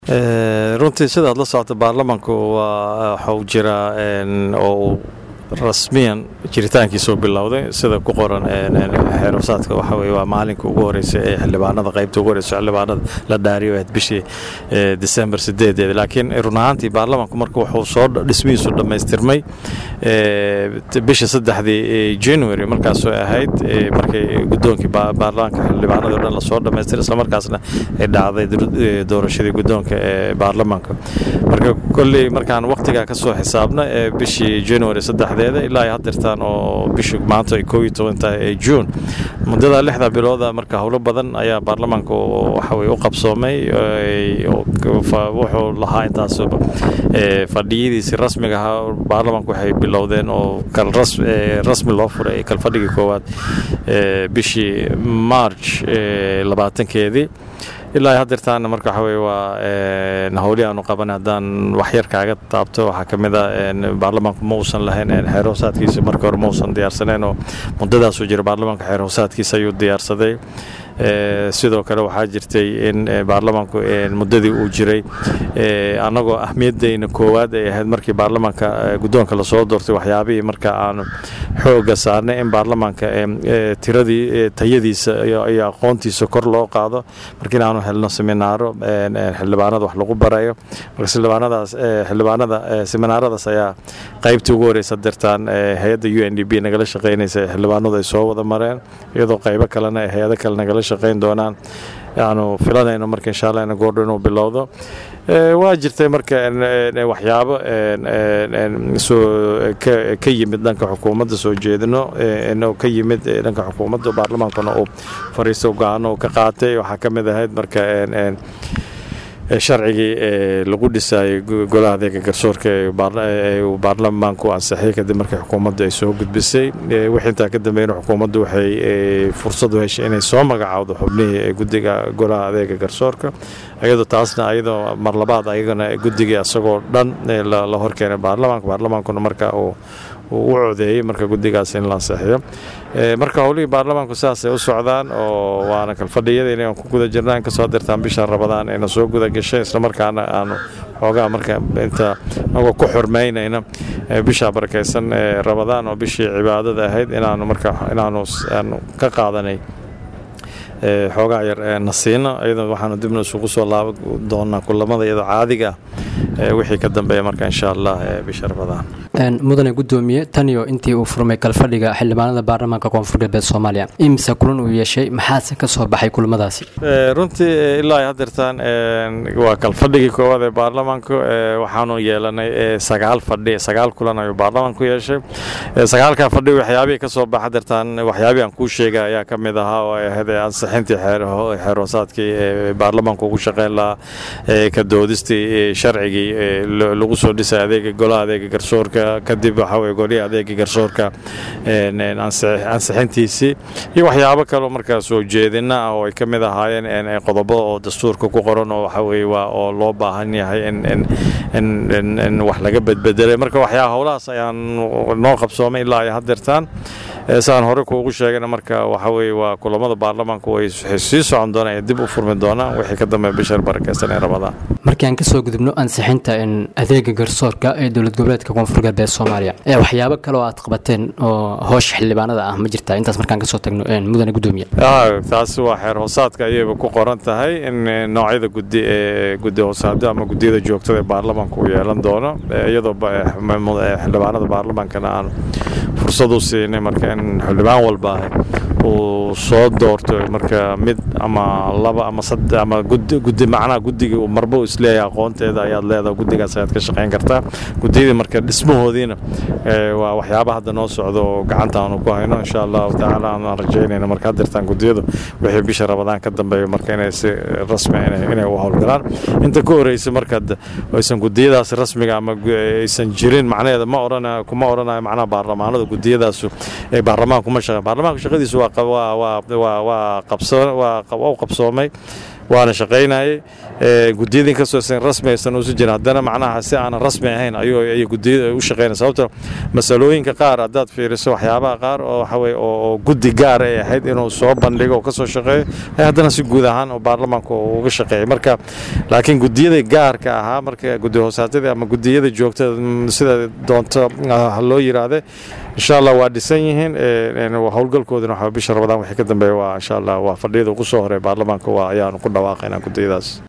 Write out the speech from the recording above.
runtii sidaad la socota baarlamanku waa waxuu jiraa oo uu rasmiyan jiritaankiisuu bilowday sida ku qoran xeerusaadka waxa weye waa maalinka ugu horreysay ee xildhibaanada qaybta ugu horreysa xildhibaanada la dhaariyo ahayd bishii december sideedeeda laakiin run ahaantii baarlamanku marka wuxuu soo dhismihiisu dhammaystirmay bisha saddexdii january markaasoo ahayd markay guddoonkii baarlamaanka xildhibaanadii o dhan lasoo dhammaystiray islamarkaasna ay dhacday doorashadii guddoonka ee baarlamaanka marka kolley markaan wakhtigaa ka soo xisaabna ee bishii january saddexdeeda ilaa ay hadirtaan oo bishu maanta ay koob iyo toban tahay ee juun muddada lixda bilooda marka howlo badan ayaa baarlamaanka waxa weye u qabsoomay wuxuu lahaa intaas fadhiyadiisi rasmiga ahaa baarlamaanku waxay bilowdeen oo rasmi loo furay kalfadhigii koowaad bishii march labaatankeedii ilaa hadirtaana marka waxa weye waa howlii aanu qaban haddaan waxyar kaaga taabto waxaa ka mid a baarlamaanku ma uusan lahayn xeer hoosaadkiisa marka hore ma uusan diyaarsaneen oo muddadaasuu jira baarlamaanka xeer hoosaadkiisa ayuu diyaarsaday sidoo kale waxaa jirtay in baarlamaanku muddadii uu jiray annagoo ahmiyaddayna koowaad ay ahayd markii baarlamaanka guddoonka lasoo doortay waxyaabihii marka aanu xooga saarnay in baarlamaanka tiradii tayadiisa iyo aqoontiisa kor loo qaado marka inaanu helno seminaaro xildhibaanada wax lagu barayo marka xildhibaanadaas xildhibaanada seminaaradaas ayaa qaybtii ugu horeysa dirtaan hay-adda u n d b nagala shaqeynaysa xildhibaanadu ay soo wada mareen iyadoo qaybo kalena hay-ado kale nagala shaqeyn doonaan aanu filanayno marka insha allah ina goordho inuu bilowdo waa jirtay marka waxyaabo soo ka yimid dhanka xukuumadda soo jeedino ka yimid dhanka xukuumadda baarlamaankuna uu fariisto go-aano ka qaatay waxaa ka mid ahayd marka sharcigii lagu dhisayay golaha adeega garsoorka uu baarlamaanku ansixiyay kadib markii xukuumaddu ay soo gudbisay wixii intaa ka dambeeyna xukuumaddu waxay fursad u heshay inay soo magacaawdo xubnihii guddiga golaha adeega garsoorka iyadoo taasna ayadoo mar labaad ayagana guddigii asagoo dhan la horkeenay baarlamaanka baarlamaankuna marka uu u codeeyey marka guddigaas in la ansixiyo marka howlihii baarlamaanku sidaasay u socdaan oo waana kalfadhiyada inaan ku guda jirna inkastoo dirtaan bisha rabadaan ayna soo guda gashay islamarkaana aanu xoogaa marka inta nagoo ku xurmaynayna bisha barakaysan rabadaan oo bishii cibaadada ahayd inaanu marka inaanu aanu ka qaadanay xoogaa yar nasiino iyadoo waxaanu dibna isugu soo laaban doonaa kulamada iyadoo caadiga ah wixii ka dambeeya marka insha allah bisha rabadaan mudane gudoomiye taniyo intii uu furmay kalfadhiga xildhibaanada baarlamaanka koonfur galbeed soomaaliya imise kulan uu yeeshay maxaase ka soo baxay kulamadaasi runtii ilaa hadirtaan waa kalfadhigii koowaad ee baarlamaanku waxaanu yeelanay sagaal fadhi sagaal kulan ayuu baarlamaanku yeeshay sagaalkaa fadhi waxyaabihii ka soo baxa dirtaan waxyaabihii aan kuu sheegay ayaa ka mid ahaa oo ay ahayd ansixintii xeer hoosaadkii ee baarlamaanku ugu shaqeyn lahaa ka doodistii sharcigii lagu soo dhisay adeega golaha adeega garsoorka kadib waxaa weye golihii adeegii garsoorka ansixintiisii iyo waxyaabo kaleo markaa soo jeedina ah oo ay ka mid ahaayeen qodobo oo dastuurka ku qoran oo waxa weye waa oo loo baahan yahay in wax laga bedbedelay marka waxyaa howlahaas ayaan noo qabsoomay ilaa ay hadirtaan saan hore kuugu sheegana marka waxa weye waa kulamada baarlamaanku way sii socon doonaan ee dib u furmi doonaan wixii ka dambeeya bishar barakeysan ee rabadaan markii aan kasoo gudubno ansixinta adeega garsoorka ee dowlad goboleedka koonfur galbeed soomaaliya ee waxyaabo kale oo aad qabateen oo hoosha xildhibaanada ah ma jirtaa intaas markaan kasoo tagno mudane gudoomiye taasi waa xeer hoosaadka ayayba ku qoran tahay in noocyada gudi ee gudi hoosaado ama gudiyada joogtada ee baarlamaanka uu yeelan doono iyadoo xildhibaanada baarlamaankana aan fursad u siinay marka in xildhibaan walba uu soo doorto marka mid ama laba ama saddex ama gudi macnaha guddigii uu marba u isleeyahay aqoonteeda ayaad leedahay guddigaas ayaad ka shaqayn kartaa gudiyadii marka dhismahoodiina waa waxyaaba hadda noo socdo oo gacanta aanu ku hayno insha allahu tacaala aanaan rajaynayno marka hadirtaan gudiyadu wixii bisha rabadaan ka dambeeyo marka inay si rasmi inay u howlgalaan inta ka horeysa marka aysan gudiyadaas rasmiga ama aysan jirin macnaheeda ma odhana kuma odhanayo macnaha baarlamaanada gudiyadaasu ee baarlamaanka kuma shaqeyn baarlamaanka shaqadiisu waa waa waa waa waa qabso waa u qabsoomay waana shaqaynayay gudiyada inkastoo san rasmi aysan usu jirin haddana macnaha si aanan rasmi ahayn ayuu gudiyada u shaqaynaya sababto masalooyinka qaar haddaad fiiriso waxyaabaha qaar oo waxa weye oo guddi gaar ay ahayd inuu soo bandhigo oo ka soo shaqeeyo haddana si guud ahaan oo baarlamaanka uga shaqeeyay marka laakiin gudiyada gaarka ahaa marka gudi hoosaadyada ama gudiyada joogtada sida doonto loo yiraahde insha allah waa dhisan yihiin howlgalkooduna waxa bisha rabadaan wixii ka dambeeya waa insha allah waa fadhiyada ugu soo horeey baarlamaanka waa ayaanu ku dhawaaqaynaa gudiyadaas